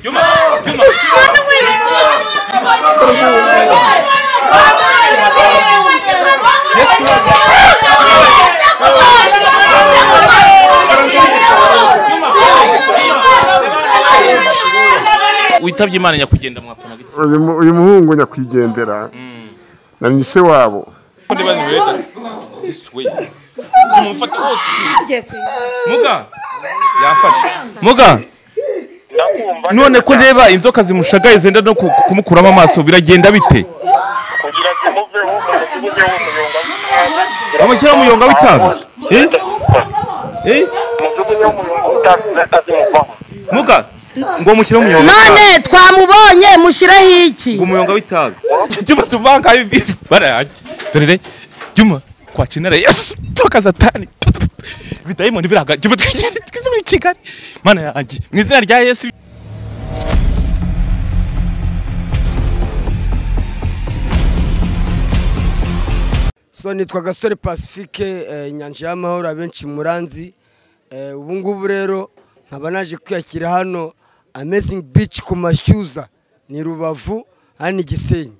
Yuma! Yuma! witabye imana nyakugenda mwapfana giki uyu mu- uyu muhungu nyakwigendera na ni se wabo Kundi bani weta this way umufata wose muga yafashe muga ndakumva none neza ko cyane. ndeba inzoka zimushagaye zenda no ku- kumukuramo amaso biragenda bite kugira zimuveho zimuveho umuyonga w'itabi bamushyiraho umuyonga w'itabi Eh? Eh? umujugunyeho umuyonga w'itabi zihita zimuvaho muga ngo mushyiraho umuyonga none w'itabi twamubonye mushireho iki ngo umuyonga w'itabi juma tuvanga ibintu barayajya dorere juma kwacinara yesu toka satani bidayimoni biraga juma twigende twize muri kigali mana yanjye mu izina rya yesu so nitwa gasore pacifique eh, inyanja y'amahoro abenshi muranzi Eh, ubu ngubu rero nkaba naje kwiyakira hano amazing beach ku mashyuza ni rubavu hano i gisenyi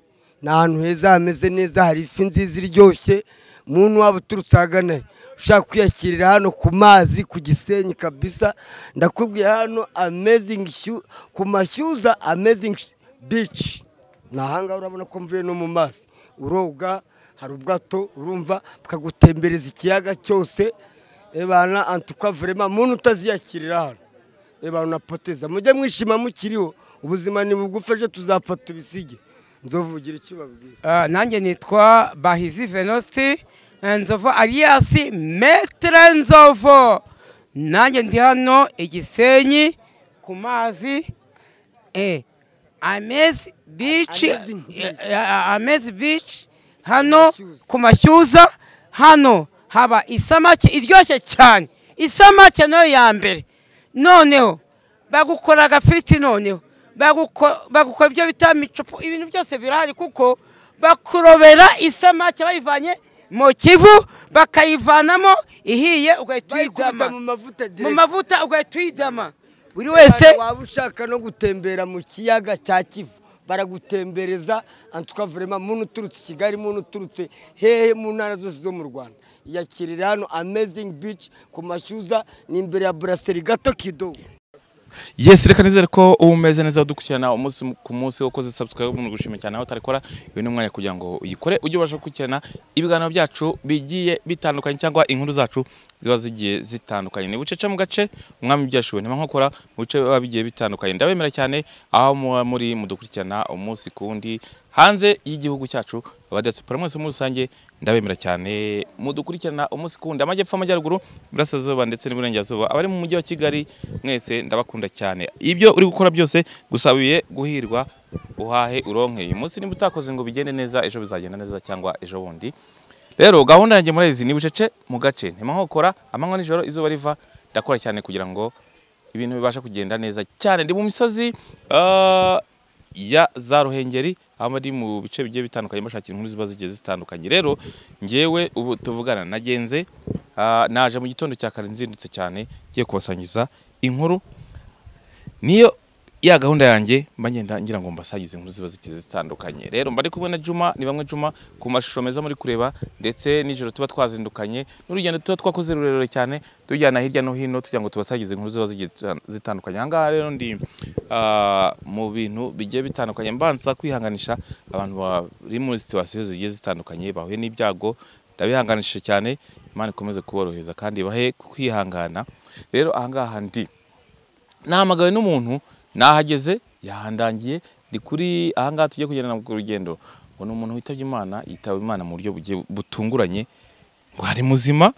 ni ahantu heza hameze neza hari ifi nziza iryoshye muntu waba uturutse ahagana he ushaka kwiyakirira hano ku mazi ku gisenyi kabisa ndakubwiye hano amazing Shyu- ku mashyuza amazing Sh- beach ni ahangaha urabona ko mvuye no mu mazi uroga hari ubwato urumva bukagutembereza ikiyaga cyose ebana antuka verema muntu utaziyakirira hano ebana unapoteza mujye mwishima mukiriho ubuzima ni bugufi ejo tuzapfa tubisige nzovugira icyo babwira Ah, nanjye nitwa bahizi venosti nzovu aliyasi metere nzovu nanjye ndi hano igisenyi ku mazi eh, amezi bici Amazing beach. amezi bici hano Mashyuza. ku mashyuza hano haba isamake iryoshye cyane isamake nayo ya mbere noneho bagukora agafiriti noneho baguko- bagukora ibyo bita micupu ibintu byose birahari kuko bakurobera isamake bayivanye mu kivu bakayivanamo ihiye ugahita bayikubita mu uyidama mavuta mu direct mavuta ugahita uyidama buri wese waba ushaka no gutembera mu kiyaga cya kivu baragutembereza antuka verema muntu uturutse i kigali muntu uturutse hehe mu ntara zose zo mu rwanda yakirira hano amazing beach ku mashyuza ni imbere ya buraseri gato kido yes reka nizere ko uba umeze neza dukurikirana umunsi ku munsi wakoze subscribe umuntu gushima cyane aho utarikora uyu ni umwanya kugira ngo uyikore ujye ubasha gukurikirana ibiganiro byacu bigiye bitandukanye cyangwa inkuru zacu ziba zigiye zitandukanye ni bucece mu gace umwami byashoboye ntima nkokora mu bice biba bigiye bitandukanye ndabemera cyane aho muba muri mudukurikirana umunsi ku wundi hanze y'igihugu cyacu abadiyasipora mwese muri rusange ndabemera cyane mudukurikirana umunsi ku wundi amajyepfo amajyaruguru iburasirazuba ndetse n'iburengerazuba abari mu mujyi wa kigali mwese ndabakunda cyane ibyo uri gukora byose gusabiye guhirwa uhahe uronke uyu munsi niba utakoze ngo bigende neza ejo bizagenda neza cyangwa ejo bundi rero gahunda yanjye murayizi ni bucece mu gace ntimahokora amanywa nijoro izuba riva ndakora cyane kugira ngo ibintu bibasha kugenda neza cyane ndi mu misozi ah, ya za ruhengeri aho ari mu bice bigiye bitandukanye bashakira inkuru ziba zigiye zitandukanye rero ngewe ubu tuvugana nagenze ah, naje mu gitondo cya kare nzindutse cyane ngiye kubasangiza inkuru niyo ya gahunda yanjye mba ngenda ngira ngo mbasagize inkuru ziba zigiye zitandukanye rero mba ari kumwe na Juma ni bamwe Juma ku mashusho meza muri kureba ndetse nijoro tuba twazindukanye n'urugendo tuba twakoze rurerure cyane tujyana hirya no hino tugira ngo tubasagize inkuru ziba zigiye zita- zitandukanye ahangaha rero ndi ah, mu bintu bigiye bitandukanye mbanza kwihanganisha abantu bari muri situwasiyo zigiye zitandukanye bahuye n'ibyago ndabihanganishije cyane imana ikomeze kuborohereza kandi bahe kwihangana rero ahangaha ndi nahamagawe n'umuntu nahageze yahandangiye ndi kuri ahangaha tujye kugendana ku rugendo ngo ni umuntu witabye imana yitaba imana mu buryo bugiye butunguranye ngo hari muzima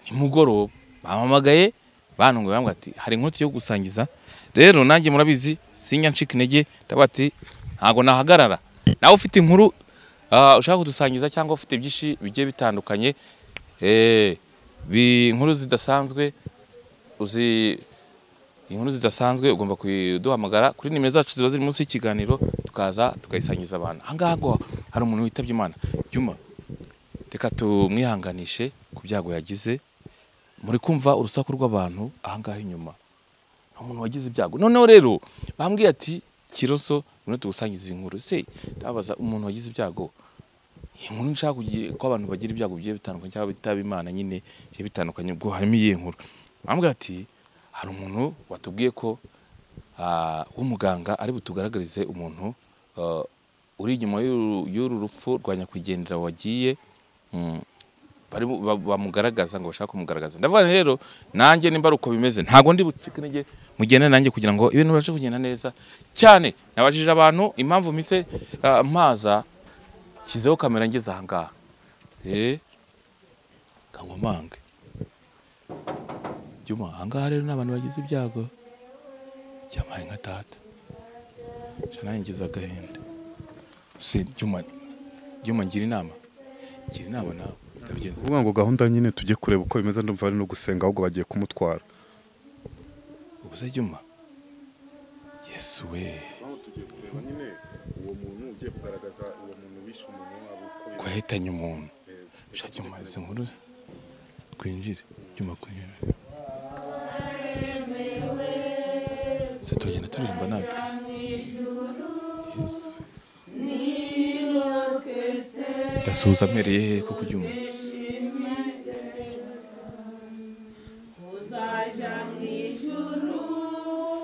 nimugoroba bampamagaye bantunguye bambwira ati hari inkuru tugiye gusangiza rero nanjye murabizi sinya ncika intege ndavuga ati ntabwo nahagarara nawe ufite inkuru ah, ushaka kudusangiza cyangwa ufite byinshi bigiye bitandukanye eh, bi- inkuru zidasanzwe uzi inkuru zidasanzwe ugomba kuduhamagara kuri nimero zacu ziba ziri munsi y'ikiganiro tukaza tukayisangiza abantu ahangaha ngo hari umuntu witabye imana juma reka tumwihanganishe ku byago yagize muri kumva urusaku rw'abantu ahangaha inyuma hari umuntu wagize ibyago noneho rero bambwiye ati kiroso noneho tugusangiza iyi nkuru se ndabaza umuntu wagize ibyago iyi nkuru nshaka kugira ko abantu bagira ibyago bigiye bitandukanye cyangwa bitaba imana nyine bigiye bitandukanye ubwo harimo iyihe nkuru bambwiye ati hari umuntu watubwiye ko ah, w'umuganga ari butugaragarize umuntu ah, uri inyuma y'uru- y'uru rupfu rwa nyakwigendera wagiye mm, bari- ba- bamugaragaza ngo bashaka kumugaragaza ndavuga nti rero nanjye nimba ari uko bimeze ntabwo ndi bucike intege mugendane nanjye kugira ngo ibintu bibashe kugenda neza cyane nabajije abantu impamvu mise ah, mpaza shyizeho kamera ngeze aha ngaha eee kangomange jyuma aha ngaha rero ni abantu bagize ibyago byamaye nka tata jana ngize agahinda se jyuma jyuma ngira inama ngira inama nawe ndabigenza uvuga ngo gahunda nyine tujye kureba uko bimeze ndumva bari no gusenga ahubwo bagiye kumutwara ubuze jyuma yesu we uwo muntu ugiye kugaragaza uwo muntu wishe umuntu wabo ko yahitanye umuntu sha jyuma izi nkuru twinjire jyuma twinjire se tugenda turirimba natwe yesu ndasuhuza amereye he kuko jyuma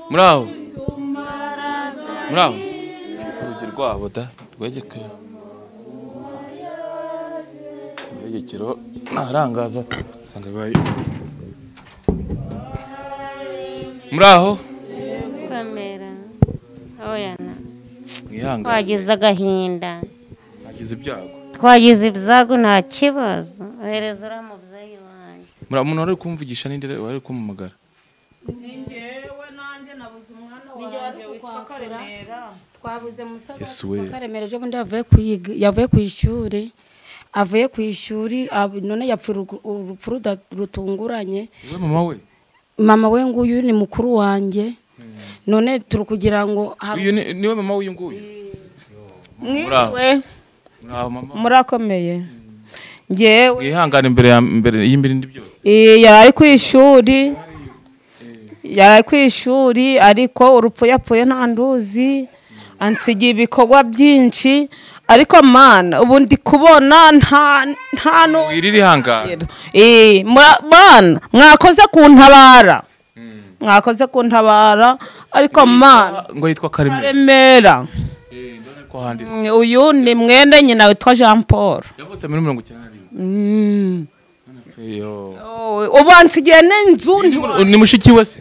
muri aho muri aho urugi rwabo da rwegekeye ibegekero ntarangaza usanga bibaye muri aho kamera oya mwihangane twagize agahinda nagize ibyago twagize ibyago nta kibazo ohereza uriya mubyeyi wanjye muri umuntu wari kumvugisha n'indi rero wari kumuhamagara twabuze musaza Yesu we. karemera ejo bundi yavuye kuyiga yavuye ku ishuri avuye ku ishuri ab- none yapfuye urugu- urupfu ruda- rutunguranye we mama we mama we nguyu ni mukuru wanjye none turi kugira ngo hari- uyu ni- niwe mama w'uyu nguyu muri aho mwiriwe muri aho mama murakomeye ngewe mwihangane imbere ya mbere y'imbirindi byose eh, yari ku ishuri yari ku ishuri ariko urupfu yapfuye nta nduzi ansigiye ibikorwa byinshi ariko mana ubu ndi kubona nta nta n'u- iri rihangane Eh, mwa- bana mwakoze kuntabara mwakoze kuntabara ariko mana ngo yitwa Karemera remera Eh, ndabona ko handitse Mm, uyu ni mwene nyina witwa jean paul yavutse muri mirongo icyenda na rimwe Mm. Yo. Oh, ubu ansigiye n'inzu Ni nti- mu- ni mushiki we se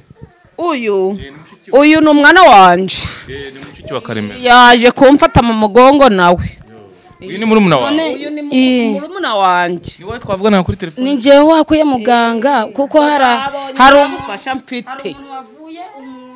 uyu ni mushiki uyu ni umwana wanje Eh, ni mushiki wa karemera yaje kumfata mu mugongo nawe uyu ni murumuna wawe none uyu ni Eh. murumuna wanjye ni wowe twavugana kuri ni telefone njyewe wakuye muganga kuko hari a- hari umufasha mfite wavuye umuntu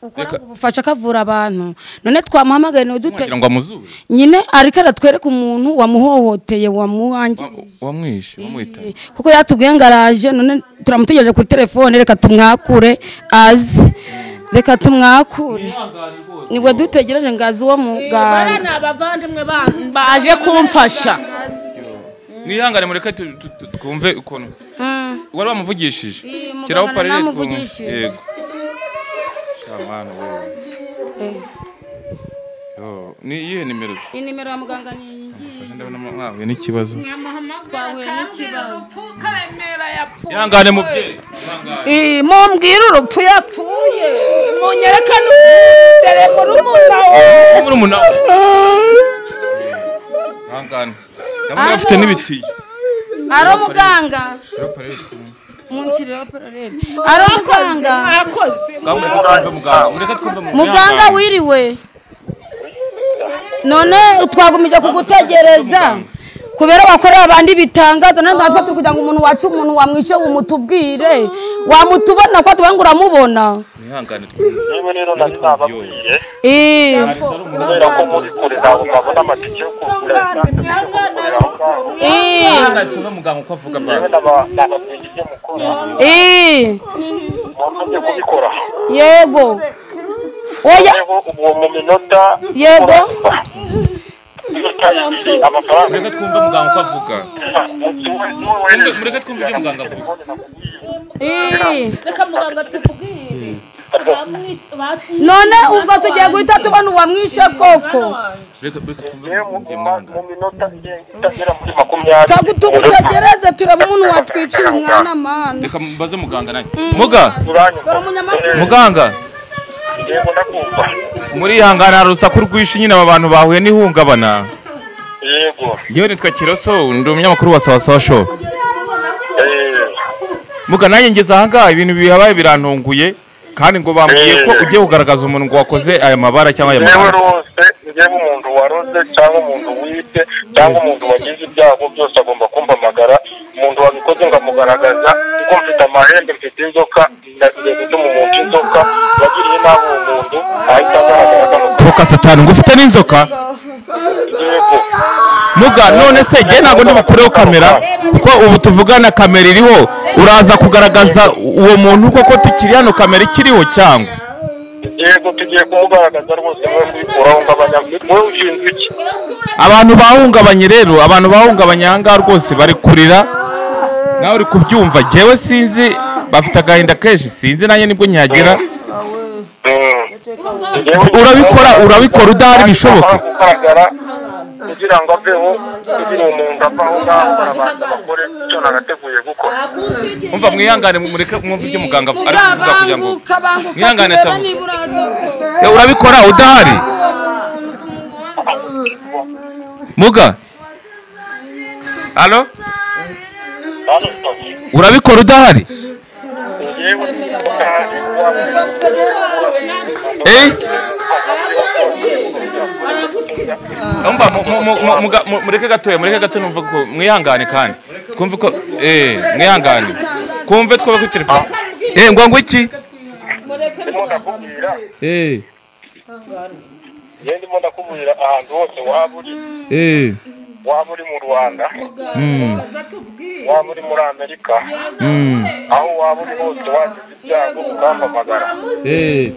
ukora ubufasha akavura abantu none twamuhamagaye ni dute wagira ngo amuzure nyine ariko aratwereka umuntu wamuhohoteye wamuhangiriye Wa- wamwishe wamwita kuko yatubwiye ngo araje none turamutegereje kuri telefone reka tumwakure aze reka tumwakure nibwo dutegereje ngo aze uwo muganga abavandimwe banyu baje kumfasha mwihangane mureke tu- tu- tu- twumve ukuntu wari wamuvugishije muganga shyiraho na parere twumve namuvugishije. yego shamana wowe Yo, ni iyihe nimero ze iyi nimero ya muganga ni iyi ndabona mwahuye n'ikibazo twahuye n'ikibazo ihangane mubyeyi ihangane Eh, mumbwire urupfu yapfuye munyerekane umwirere murumuna we Wowe murumuna we ihangane ndabona bafite n'ibitiyo ari umuganga munshyirireho parere ari umuganga mwakoze ngaho mureke twumve muganga mureke twumve muganga muganga wiriwe none twagumije kugutegereza kubera wakorera abandi bitangaza none natwe turi kugira ngo umuntu wacu umuntu wamwishe umutubwire wamutubona ko tuba ngo uramubona mwihangane twumve yewe rero nari nababwiye Eh, kubera ko muri kure ntabwo mwabona amatike yo kugura esanse yo gukorera aho ngaho eh, ihangane twumve muganga uko avuga yewe bazi naba- nababwiye ibyo mukora eh, mwamaze kubikora yego oya yewe ubu mu minota Yego. Murakaye ibiri, amafaranga mureke twumve muganga uko avuga mureke mureke twumve ibyo muganga avuga eh, reka muganga tuvugire none ubwo tugiye guhita tubona uwamwishe koko mu minota itagera muri makumyabiri tugereze turebe umuntu watwicira umwana mana reka mbaze muganga nanjye muga dore umunyamaguru muganga yego ndakumva muri ihangane hari urusaku rwinshi nyine aba bantu bahuye n'ihungabana yego yewe nitwa kiroso ndi umunyamakuru wa sawasawa show eh, muga nanjye ngeze ahangaha ibintu bihabaye birantunguye kandi ngo bambwiye ko ugiye kugaragaza umuntu ngo wakoze aya mabara cyangwa aya njyewe mabara rose njyewe umuntu waroze cyangwa umuntu wibye cyangwa umuntu wagize ibyago byose agomba kumpamagara umuntu wabikoze ngo amugaragaza kuko mfite amahembe mfite inzoka nagiye gutuma umuntu inzoka yagiriye nabi uwo muntu ahita agaragara agaruka turuka satani ngo ufite n'inzoka yego muga none se njye ntabwo ndibukureho kamera kuko ubu tuvugana kamera iriho uraza kugaragaza uwo muntu koko tukiri hano kamera ikiriho cyangwa yego tugiye kumugaragaza rwose mwe kwikuraho ngo abanyamaguru wowe ushinzwe iki abantu bahungabanye rero abantu bahungabanye ahangaha rwose bari kurira nawe uri kubyumva njyewe sinzi bafite agahinda kenshi sinzi nanjye nibwo nyagira urabikora urabikora udahari bishoboka kugaragara kugira ngo aveho kugira ngo umuntu ava aho ngaho barabanza bakore icyo nagateguye gukora umva mwihangane mureke mwumve ibyo muganga ari kuvuga kugira ngo mwihangane cyane Eh, urabikora udahari muga halo urabikora udahari eh umva mu- mu- mu- mu- muga- mu- mureke gatoya mureke gatoya numva ko mwihangane kandi kumve ko eh mwihangane kumve twobe kuri telefone eh ngo ngo iki ndimo ndakubwira eh yewe ndimo ndakubwira ahantu hose waba uri eh waba uri mu rwanda mm waba uri muri amerika mm aho waba uri hose wagize ibyago ukampamagara eh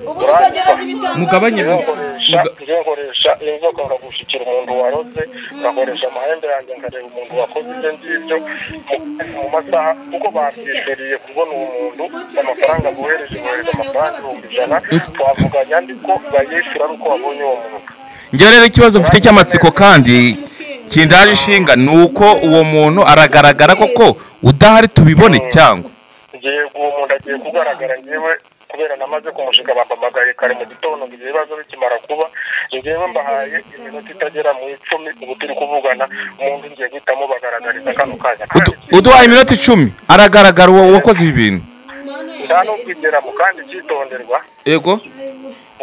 mugabanye nkoresha njye nkoresha iyo nzoka nkagushyikira umuntu waroze ngakoresha amahembe yanjye nkareba umuntu wakoze ibyo ngibyo mu- mu masaha kuko babyishyuriye kubona uwo muntu amafaranga bohereje bohereje amafaranga ibihumbi ijana twavuganya ndi ko bayishyura ari uko wabonye uwo muntu njyewe rero ikibazo mfite cy'amatsiko kandi kindaje ishinga ni uko uwo muntu aragaragara koko udahari tubibone cyangwa ngiye uwo muntu agiye kugaragara ngewe kubera namaze kumushika bampamagaye kare mu gitondo ngo ibyo bibazo bikimara kuba ngewe mbahaye iminota itagera mu icumi ubu turi kuvugana umuntu ngiye guhita mubagaragariza kano kanya Udu- uduhaye iminota icumi aragaragara uwo wakoze ibi bintu nta n'ubwigeramo kandi icyitonderwa yego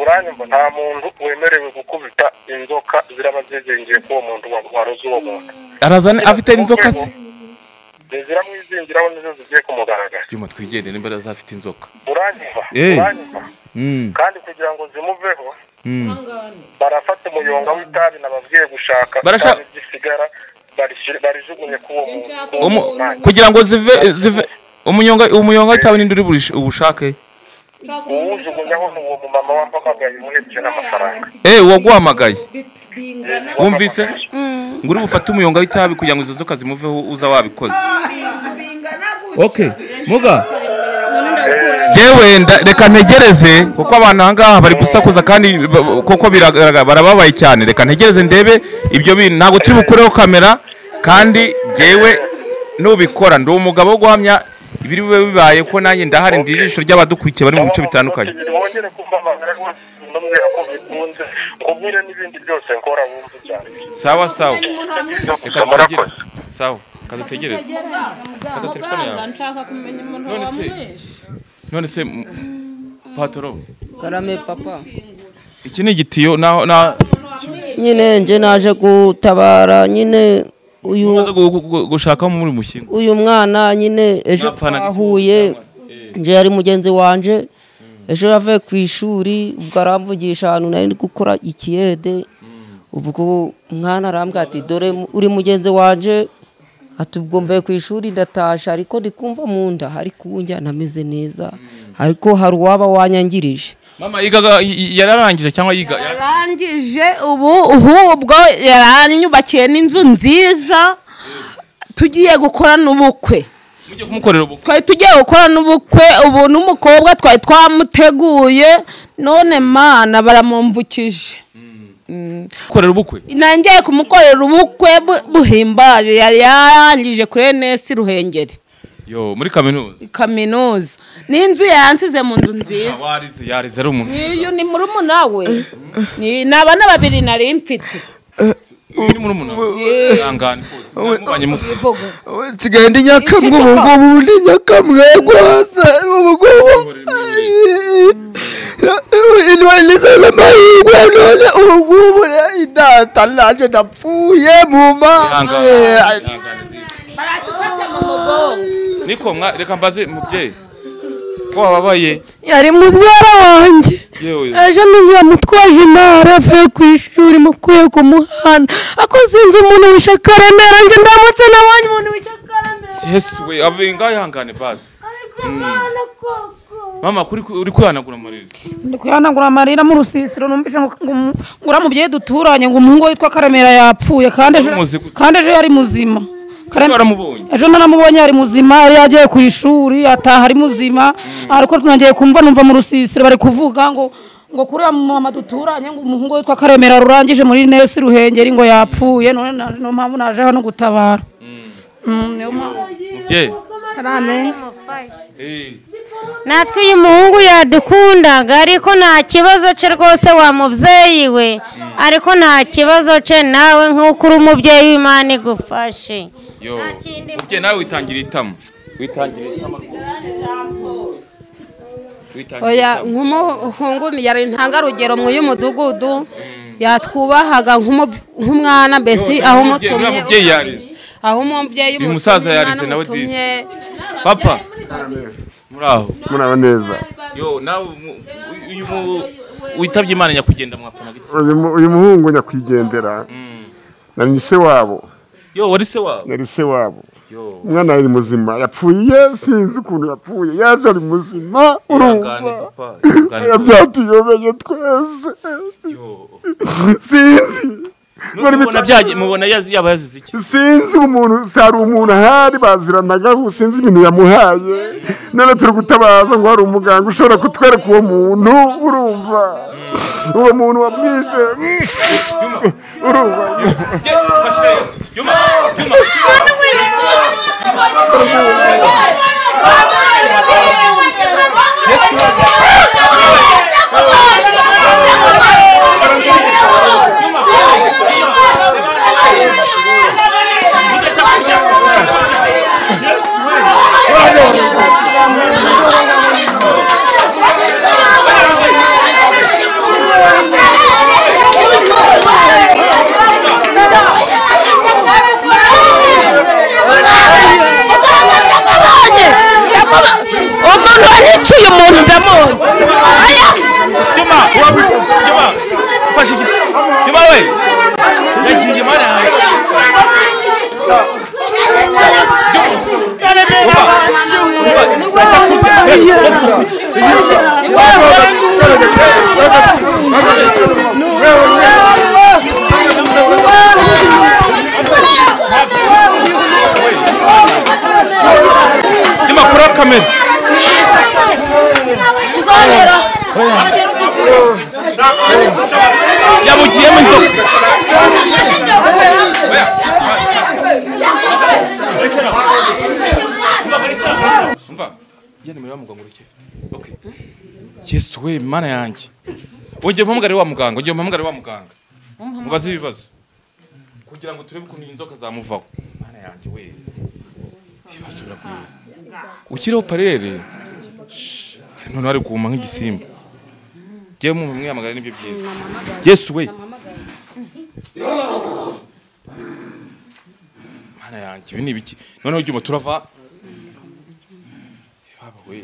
uranyumva nta muntu wemerewe gukubita inzoka ziraba zizingiye k'uwo muntu wa- waroze uwo muntu arazana afite inzoka se ziramwizingiraho nizo zigiye kumugaragara byuma twigende niba azafite inzoka uranyumva Eh. uranyumva Mm, kandi kugira ngo zimuveho mm. barafata umuyonga w'itabi nababwiye gushaka Barasha- itabi risigara barishyira- barijugunye k'uwo muntu k'uwo Umu- munani. kugira ngo zive zive umunyonga umunyonga witawe n'indi uri burish- ubushake uwujugunyaho ni uwo mumama wampamagaye umuhebye n'amafaranga eh waguhamagaye wumvise ngo uri bufate umuyonga w'itabi kugira ngo izo nzoka zimuveho uza wabikoze okay muga yewe nda- reka ntegereze kuko abantu aha ngaha bari gusakuza kandi ba- ba- kuko biragaragara barababaye cyane reka ntegereze ndebe ibyo bintu ntabwo turi bukureho kamera kandi jewe nubikora ndi umugabo wo guhamya ibiri bube bibaye ko nanjye ndahari ndi ijisho ry'abadukurikiye bari mu bice bitandukanye wongere kumpamagara rwose ndamubwira ko bikunze nkubwire n'ibindi byose nkora wumve cyane sawa sawa gusa murakoze sawa kadutegereze fata telefone yawe nshaka kumenya umuntu None se- wamwishe none se m- patoro karame papa iki ni igitiyo na na nyine nje naje gutabara nyine umaze gu- gu- gu- gushaka muri mushinga uyu mwana nyine ejo Napfana- twahuye nje yari mugenzi wanjye ejo yavuye ku ishuri ubwo aramvugisha ahantu nari ndi gukora ikiyede ubwo umwana arambwira ati dore mu- uri mugenzi wanjye ati ubwo mvuye ku ishuri ndatasha ariko ndi kumva mu nda hari kunjya ntameze neza ariko hari uwaba wanyangirije mama yigaga y- y- yararangije cyangwa yiga yarangije ubu ahubwo yaranyubakiye n'inzu nziza tugiye gukora n'ubukwe kumukorera ubukwe twari tugiye gukora n'ubukwe ubu n'umukobwa twari twamuteguye none mana baramumvukije gukorera ubukwe nangiye kumukorera ubukwe bu- buhimbaje yari yarangije kuri enesi ruhengeri yo muri kaminuza kaminuza n'inzu yansize mu nzu nziza warize yarize ari umuntu niyo ni murumuna we Ni- ni abana babiri nari mfite ni muri umuntu ihangane rwose mwamubanye mute nsigaye ndi nyakamwe ubu ngubu ndi nyakamwe rwose ubu ngubu nizere amahirwe none ubu ngubu idata naje napfuye mu ihangane mana ihangane nziza niko mwa reka mbaze mubyeyi ko wababaye yari mubyara wanjye yewe ejo ninjira mutwaje intara avuye ku ishuri mukuye ku muhanda ako sinzi umuntu wishaka remera njye ndamutse nabonye umuntu wishaka yesu we avuye ngaho ihangane basi Mm. mama kuri uri kwihanagura amarira ndi kwihanagura amarira mu rusisiro numvise ngo ngo- ngo uriya mubyeyi duturanye ngo umuhungu we witwa karemera yapfuye kandi ejo Wari muzi gute? kandi ejo yari muzima Karem- waramubonye ejo naramubonye ari muzima yari yagiye ku ishuri ataha ari muzima ariko nagiye kumva numva mu rusisiro bari kuvuga ngo ngo kuri uriya mama duturanye ngo umuhungu we witwa karemera rurangije muri nesi ruhengeri ngo yapfuye none na- niyo mpamvu naje hano gutabara Mm, niyo mpamvu mubyeyi Karame. natwe uyu muhungu yadukundaga ariko nta kibazo cye rwose wa mubyeyi we ariko nta kibazo cye nawe nk'uko uri umubyeyi w'imana igufashe yo mubyeyi nawe witangira itama witangira itama witangira oya nk'umuhungu yari intangarugero mu y'umudugudu yatwubahaga nk'umu- nk'umwana mbese aho uriya umutumye mubyeyi yarize aho umubyeyi uyu musaza yarize nawe disi papa muri aho muraba neza yo nawe mu- uyu mu- witabye imana nyakugenda mwapfana gake uyu mu- uyu muhungu nyakwigendera na ni se wabo yo wari se wabo yari se wabo yo umwana yari muzima yapfuye sinzi ukuntu yapfuye yaje ari muzima ihangane urumva papa ihangane byatuyobeye twese sinzi Bari mubona bita- byagiye mubona yazi- yaba yazize iki sinzi umuntu hari umuntu ahari baziranagaho sinzi ibintu yamuhaye none turi gutabaza ngo hari umuganga ushobora kutwereka uwo muntu urumva uwo muntu wamwishe urumva umwana wariciye umuntu ndamubona Juma, Juma, fashe igiti. Juma we. Yagiye Juma nawe. Juma kura kamera. Yamugiyemo inzoka. Umva. Jya nimero ya muganga uracyafite. Okay. Yesu we mana yanjye. Ongeye umpamagare wa muganga, ongeye umpamagare wa muganga. Mubaze ibibazo. Kugira ngo turebe ukuntu iyi nzoka zamuvaho. Mana yanjye we. Ibibazo birakomeye. Ukireho parere. None wari guhuma nk'igisimba. Jyewe mu mwamagara nibyo byiza. Yesu we. Mana yanjye ibi ni ibiki? Noneho ibyuma turava Baba we.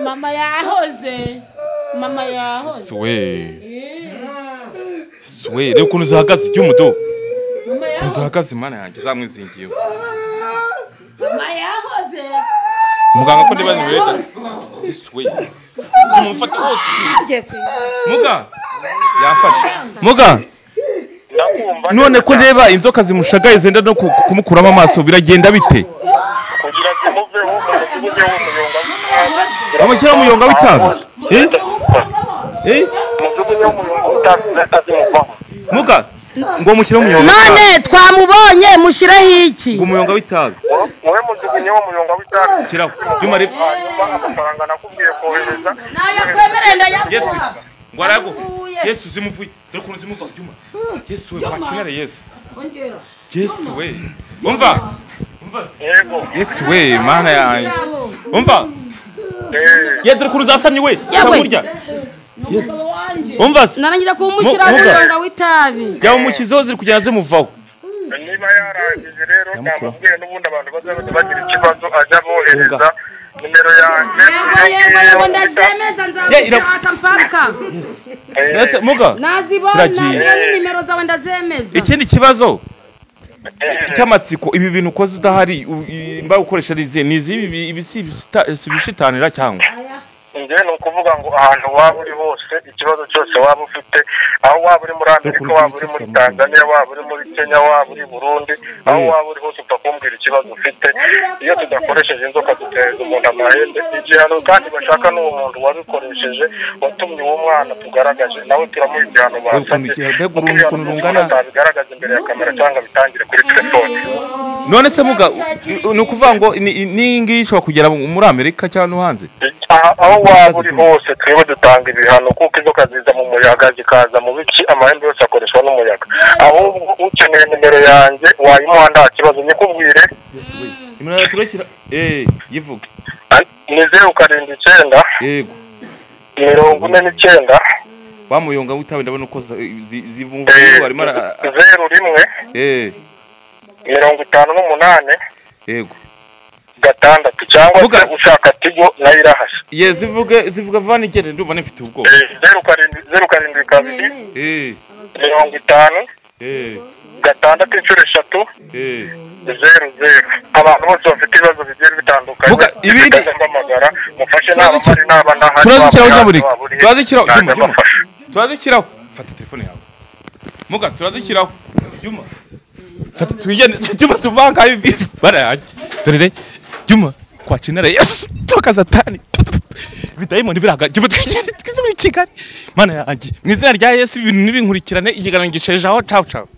mama yahoze mama yahoze Yesu we. Yesu we, reba ukuntu zihagaze iby'umudo. Ukuntu zihagaze Mana yanjye zamwizingiyeho. mama yahoze Muganga ko ndiba ni weta. Yesu we. umufata wose muga yafashe muga none ko ndeba inzoka zimushagaye zenda no ku- kumukuramo amaso biragenda bite kugira ngo imuveho umuvugeho bamushyiraho umuyonga umuyonga w'itabi w'itabi Eh? Eh? muga ngo mushyiraho umuyonga none w'itabi twamubonye mushyiraho iki ngo umuyonga w'itabi wowe mujugunye wo muyonga w'itabi shyiraho byuma rero hanyuma amafaranga nakubwiye kohereza yesu ngo arago yesu zimuvuye dore ukuntu zimuva byuma yesu we wakinare yesu yesu we umva yego yesu we mana yanjye umva ye dore ukuntu zasamye we Yewe. ukamurya yesu umva se narangiza kuwumushyiraho Mu- muga. umuyonga w'itabi yamushyizeho ziri kugenda zimuvaho niba yarangije rero namubwiye n'ubundi abantu bazaba bagira ikibazo ajya bohereza nimero yanjye yego yego ndazemeza Ye, ira- nzagushaka mpaka mbese muga nazibona Kiragiye. niba nimero zawe ndazemeza ikindi kibazo cy'amatsiko ibi bintu ukoze udahari u- i- mba ukoresha riziye ni izibi ibi- ibi si ibisita- si ibishitanira cyangwa njye ni ukuvuga ngo ahantu waba uri hose ikibazo cyose waba ufite aho waba uri muri amerika waba uri muri tanzania waba uri muri kenya waba uri burundi aho waba uri hose upfa kumbwira ikibazo ufite iyo tudakoresheje inzoka duteza umuntu amahembe igihano kandi bashaka n'uwo muntu wabikoresheje watumye uwo mwana tugaragaje nawe turamuha igihano basabye mbega kuko urungu ukuntu rungana atabigaragaza imbere ya kamera cyangwa bitangire kuri telefone none se muga u- u- ni ukuvuga ngo ni- n'iyi ngiyi ishobora kugera mu- muri amerika cyangwa no hanze Aha- aho waba uri hose twebwe dutanga ibihano kuko inzoka ziza mu muyaga zikaza mu biki amahembe yose akoreshwa n'umuyaga ahubwo ukeneye nimero yanjye wayimuha nta kibazo nyikubwire imana yaturukira eh yivuge ni zeru karindwi icyenda yego mirongo ine n'icyenda bamuyonga witabe ndabona uko zi- zi- zivuga barimo ara- zeru rimwe eh mirongo itanu n'umunani yego gatandatu cyangwa se ushaka tigo nayo irahashe ye zivuge zivuga vanigere ndumva nifite ubwoba Eh, zeru karindwi zeru karindwi kabiri eh mirongo itanu eh gatandatu inshuro eshatu eh zeru zeru abantu bose bafite ibibazo bigiye bitandukanye ibindi mpamagara mufashe naba mpari naba ndahari turazikiraho waba nyaburika waba uri he, turazikiraho juma nanjye juma mbafasha. turazikiraho fata telefone yawe muga turazikiraho juma fata twigende juma tuvanga ibi bara yanjye dorere juma kwa cinere yesu toka satani bidayimoni biraga juma twigende twize muri kigali mana yanjye mu izina rya yesu ibintu nibinkurikirane ikiganiro gicejeho cawu cawu